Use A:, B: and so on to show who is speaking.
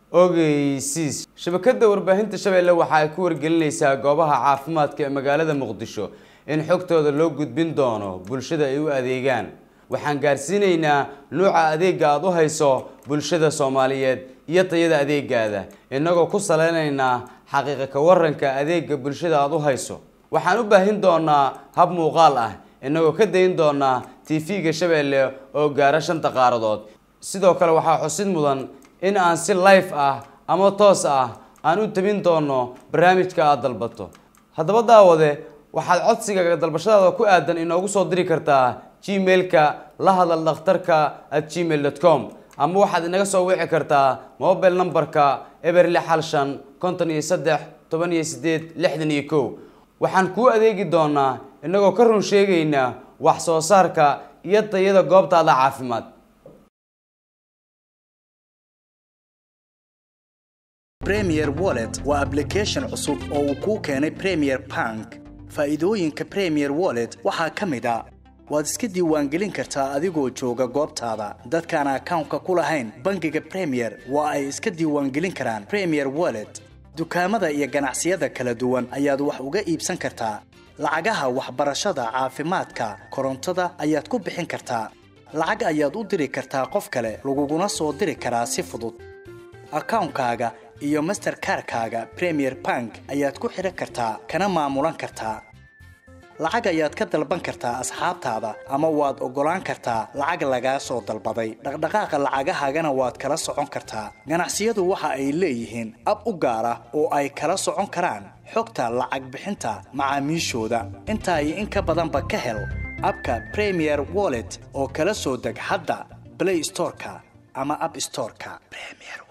A: ogeysiis shabakada warbaahinta shabeelle waxa ay ku wargelinaysaa goobaha caafimaadka ee magaalada muqdisho in xogtooda loo gudbin doono bulshada ay u adeegaan waxaan gaarsiinaynaa nuuca adeega aada u hayso bulshada soomaaliyeed iyo tayada adeegaada innagoo ku saleynaynaa xaqiiqa ka waranka adeega bulshada aada u hayso waxaan u baahin doonaa hab muuqaal ah innagoo ka dayin doonaa tv-ga shabeelle oo gaara shanta qaaradood sidoo kale waxaa xusid mudan in aan si life ah ama toos ah aan u tabin doono barnaamijka aada dalbato haddaba daawade waxaad codsiga dalbashadaada ku aadan inoogu soo diri kartaa gmail-ka la hadal dhakhtarka at gmail dot com ama waxaad inaga soo wici kartaa mobile numberka eber lix hal shan konton iyo saddex toban iyo sideed lixdan iyo kow waxaan kuu adeegi doonaa inagoo ka run sheegayna wax soo saarka iyo tayada goobtaada caafimaad
B: premier wallet waa application cusub oo uu kuu keenay premier bank faa'iidooyinka premier wallet waxaa ka mid a waad iska diiwaangelin kartaa adigoo jooga goobtaada dadkaan akawnka ku lahayn bangiga premier waa ay iska diiwaangelin karaan premier wallet dukaamada iyo ganacsiyada kala duwan ayaad wax uga iibsan kartaa lacagaha waxbarashada caafimaadka korontada ayaad ku bixin kartaa lacag ayaad u diri kartaa qof kale laguguna soo diri karaa si fudud akawnkaaga iyo masterkarkaaga premier bank ayaad ku xidhan kartaa kana maamulan kartaa lacag ayaad ka dalban kartaa asxaabtaada ama waad oggolaan kartaa lacag lagaa soo dalbaday dhaqdhaqaaqa lacagahaagana waad kala socon kartaa ganacsiyadu waxa ay leeyihiin ab u gaar ah oo ay kala socon karaan xogta lacag bixinta macaamiishooda intaa iyo in ka badanba ka hel abka premier wallet oo kala soo deg hadda blay storeka ama ab storeka